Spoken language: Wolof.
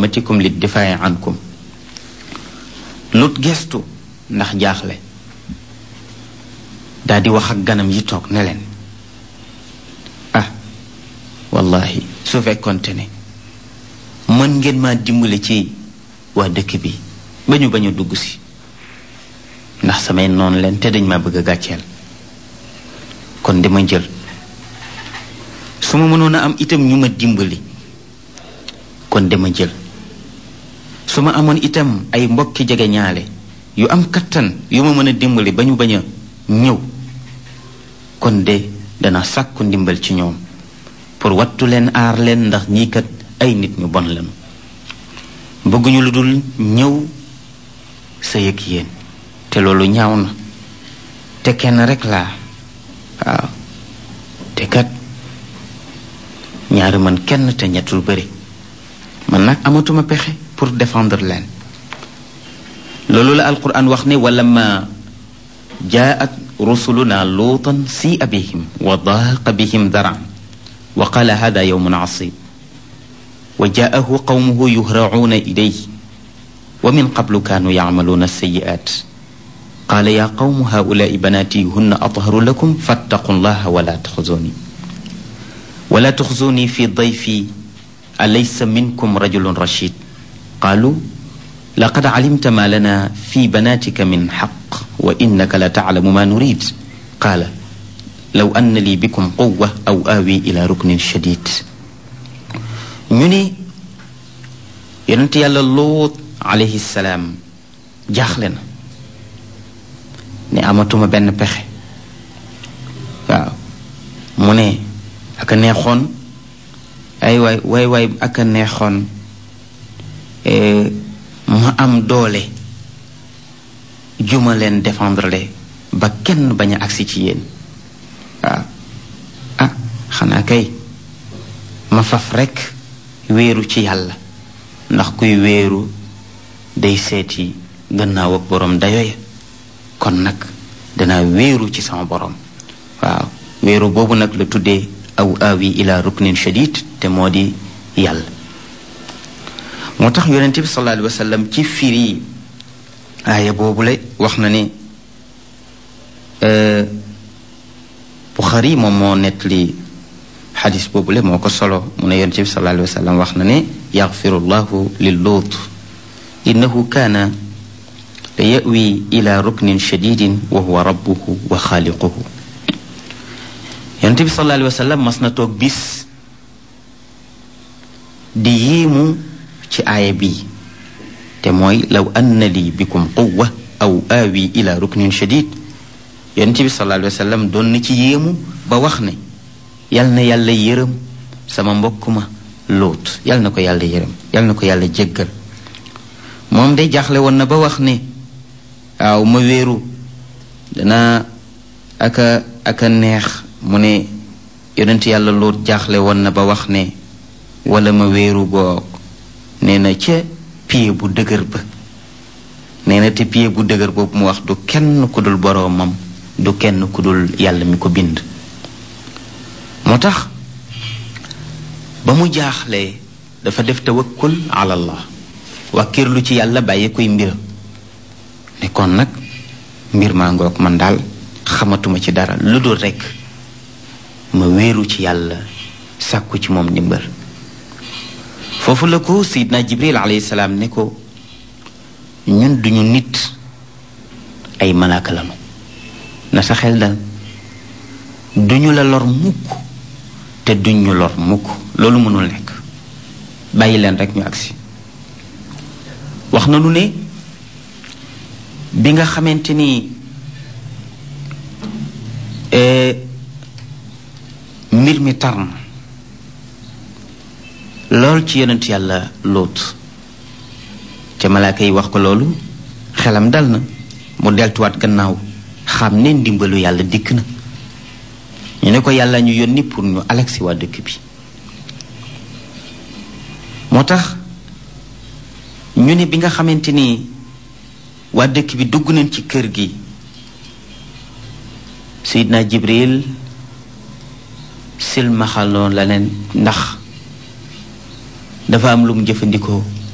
matikum li difaa'i ankum lut gestu ndax jaaxle daal di wax ak ganam yi toog ne leen ah wallahi su fekkonte ne mën ngeen maa dimbale ci waa dëkk bi ba ñu bañ a dugg si ndax samay noonu leen te dañ ma bëgg a gàcceel kon dama jël su ma mënoon a am itam ñu ma dimbali kon dama jël su ma amoon itam ay mbokki jege ñaale yu am kattan yu ma mën a dimbali ba ñu bañ a ñëw kon de dana sàkku ndimbal ci ñoom pour wattu leen aar leen ndax ñii kat ay nit ñu bon lañu bëgguñu lu dul ñëw sa yëg yéen te loolu ñaaw na te kenn rek laa waaw te kat ñaari man kenn te ñettul bëri man nag amatuma pexe pour défendre leen loolu la alquran wax ne wala ma jaat rusuluna luutan si'a bihim wa daaqa bihim daran wa qala hada yawmun asib wa jaahu qawmuhu yuhracuuna ilayhi wa min qablu kaanu yacmaluuna alsayi'at qaala yaa qawmu haulaai banaati hunna atharu lakum fattaqu llaha wala taxzuni wala taxzuni fi dayfi alaysa minkum rajulun rashid qaalu laqad calimta ma lana fi banaatika min xaq wa innaka la taclamu ma nurid qaala law anna lii bikum quwa aw aawi ila ruknin shadid ñu ni yonent yàlla Luut alayhi salaam jaaxle na ne amatuma benn pexe waaw mu ne ak a neexoon ay waay waay waay ak a neexoon ma am doole juma leen défendre le ba kenn bañ a agsi ci yéen waaw ah xanaa kay ma faf rekk wéeru ci yàlla ndax kuy wéeru day seeti gannaaw ak boroom dayoya kon nag danaa wéeru ci sama boroom waaw wéeru boobu nag la tuddee aw aawi ila ruknin shadid te moo di yàlla moo tax yonente bi sallallahu alayhi wa sallam ci firi aaya boobule wax na ne Buxari moom moo nettali xadis boobule moo ko solo mu ne yonente bi sallallahu alayhi wa sallam wax na ne yaxfiru llahu lil luut innahu kaana la yawi ila ruknin shadidin wa huwa rabbuhu wa xaaliquhu yonente bi sallallahu alayhi wa sallam mas na toog bis di yéemu ci aaya bii te mooy law anna lii bikum quwa aw aawi ila ruknin shadid yonent bi sallallahu alayhi wa sallam doon na ci yéemu ba wax ne yal na yàlla yërëm sama mbokk ma lóot yal na ko yàlla yërëm yal na ko yàlla jéggal moom day jaaxle woon na ba wax ne waaw ma wéeru dana aka aka neex mu ne yonent yàlla lóot jaaxle woon na ba wax ne wala ma wéeru boog nee na ca pied bu dëgër ba nee na te pied bu dëgër boobu mu wax du kenn ku dul boroomam du kenn ku dul yàlla mi ko bind moo tax ba mu jaaxlee dafa def tawakkul ala allah wàkkirlu ci yàlla bàyyi koy mbiram ne kon nag mbir maa ngoog man daal xamatuma ci dara lu dul rekk ma wéeru ci yàlla sàkku ci moom ndimbal foofu la ko sayidna jibril alayhi salaam ne ko ñun duñu nit ay malaaka lanu na sa xel dal duñu la lor mukk te duñ ñu lor mukk loolu mënul nekk bàyyi leen rek ñu agsi wax na nu ne bi nga xamante ni mbir mi tar na lool ci yonent yàlla lóot te malaaka yi wax ko loolu xelam dal na mu deltuwaat gannaaw xam ne ndimbalu yàlla dikk na ñu ne ko yàlla ñu yónni pour ñu alexi waa dëkk bi moo tax ñu ne bi nga xamante ni waa dëkk bi dugg nañ ci kër gi Seydina Jibril silmaxaloon la leen ndax dafa am lu mu jëfandikoo